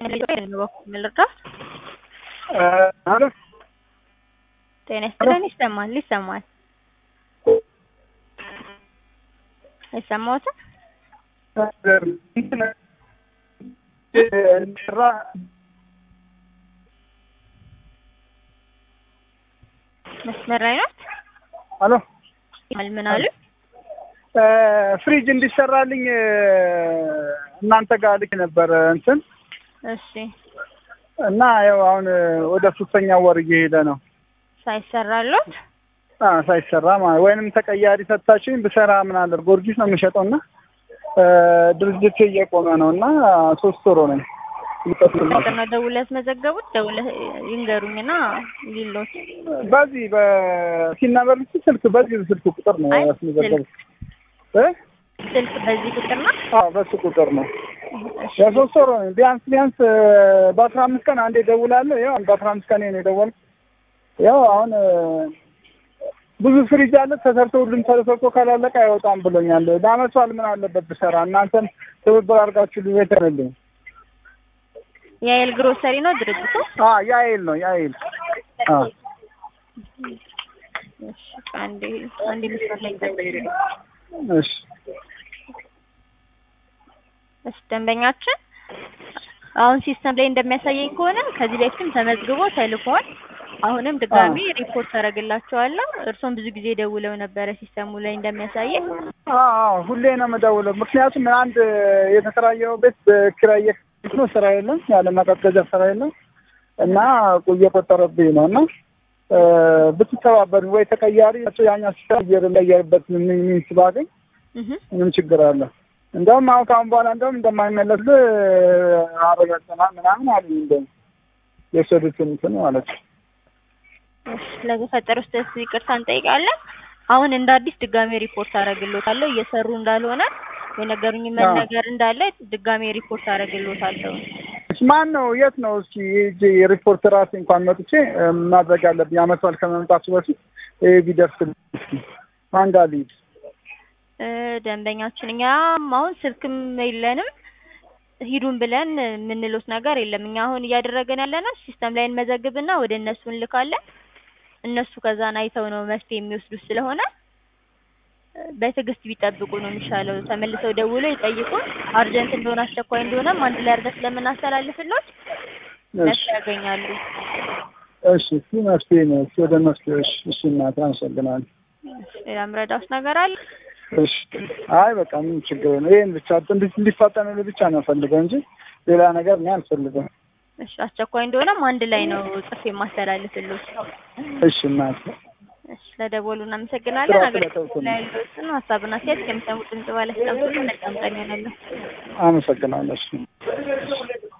ልርዳ? አሎ ጤና ይስጥልን። ይሰማል ይሰማል። አይሰማዎትም? እንዲሰራ መስመር ላይ ናት። አሎ ምን አሉ? ፍሪጅ እንዲሰራልኝ እናንተ ጋር ልክ ነበር እንትን እሺ እና ያው አሁን ወደ ሶስተኛ ወር እየሄደ ነው ሳይሰራሎት አ ሳይሰራ ማለት ወይንም ተቀያሪ ሰጥታችሁኝ ብሰራ ምን አለ ጊዮርጊስ ነው የምሸጠው እና ድርጅት እየቆመ ነው እና ሶስት ወር ሆነኝ። ነው ደውለህ ያስመዘገቡት? ደውለህ ይንገሩኝና ሊሎት በዚህ በሲናበር ስልክ በዚህ ስልክ ቁጥር ነው አይ ያስመዘገቡት እ ስልክ በዚህ ቁጥር ነው። አዎ በሱ ቁጥር ነው። እሺ የሶስት ወር ሆነኝ። ቢያንስ ቢያንስ በአስራ አምስት ቀን አንዴ እደውላለሁ። ያው በአስራ አምስት ቀን ነው የደወልኩት። ያው አሁን ብዙ ፍሪጅ አለ ተሰርቶ ሁሉም ተሰርቶ ካላለቀ አይወጣም ብሎኛል። ለአመት በዓል ምን አለበት ብሰራ እናንተም ትብብር አድርጋችሁ ልቤት ነልኝ። የኤል ግሮሰሪ ነው ድርጅቱ። አ ያይል ነው ያይል። አ እሺ አንዴ አንዴ መስመር ላይ ይጠብቁኝ። እሺ እሺ ደንበኛችን አሁን ሲስተም ላይ እንደሚያሳየኝ ከሆነ ከዚህ በፊትም ተመዝግቦ ተልኳል። አሁንም ድጋሚ ሪፖርት አደርግላቸዋለሁ። እርሶም ብዙ ጊዜ ደውለው ነበረ ሲስተሙ ላይ እንደሚያሳየኝ። አዎ ሁሌ ነው የምደውለው። ምክንያቱም አንድ የተከራየው ቤት በኪራይ እየከፈልኩ ነው፣ ስራ የለም፣ ያለ ማቀዝቀዣ ስራ የለም እና እየቆጠረብኝ ነው እና ብትተባበሩ ወይ ተቀያሪ ያኛ ሲቀየር እንዳየርበት ሚንስ ባገኝ እህ ምንም ችግር አለ። እንደውም አሁን ከአሁን በኋላ እንደውም እንደማይመለስ አረጋግጠናል ምናምን አሉኝ። እንደውም የወሰዱትን እንትን ማለት ነው። እሺ ለተፈጠረው ስህተት ይቅርታ እንጠይቃለን። አሁን እንደ አዲስ ድጋሜ ሪፖርት አደርግልዎታለሁ። እየሰሩ እንዳልሆነ የነገሩኝ ነገር እንዳለ ድጋሜ ሪፖርት አደርግልዎታለሁ። እሺ ማን ነው? የት ነው? እስኪ ሂጅ ሪፖርት ራሴ እንኳን መጥቼ ማድረግ አለብኝ። አመት በዓል ከመምጣቱ በፊት ይሄ ቢደርስልኝ እስኪ ማን ጋር ልሂድ? እ ደንበኛችን እኛም አሁን ስልክም የለንም ሂዱን ብለን የምንሉት ነገር የለም። እኛ አሁን እያደረገን ያለነው ሲስተም ላይ እንመዘግብና ወደ እነሱ እንልካለን። እነሱ ከዛን አይተው ነው መፍትሄ የሚወስዱት ስለሆነ በትዕግስት ቢጠብቁ ነው የሚሻለው። ተመልሰው ደውሎ ይጠይቁን። አርጀንት እንደሆነ አስቸኳይ እንደሆነም አንድ ላይ አድርገን ስለምናስተላልፍሎት መፍትሄ ያገኛሉ። እሺ እስኪ መፍትሄ ነው። እስኪ ወደ መፍትሄ እሺ፣ እሺ እናቴ አመሰግናለሁ። ሌላ ምረዳውስ ነገር አለ? እሺ አይ በቃ ምን ችግር ነው። ይሄን ብቻ እንዲ- እንዲፋጠንልኝ ብቻ ነው ፈልገው እንጂ ሌላ ነገር እኔ አልፈልግም። እሺ አስቸኳይ እንደሆነም አንድ ላይ ነው ጽፌ የማስተላልፍሎት። እሺ እናቴ እሺ ለደወሉ እናመሰግናለን። ስራ አገልግሎት ስለተውኩ ላይ ያሉትን ሀሳብና አስተያየት ከሚሰሙት ድምጽ ባለስልጣን መልካም ቀን ይሆናለሁ። አመሰግናለሁ። እሺ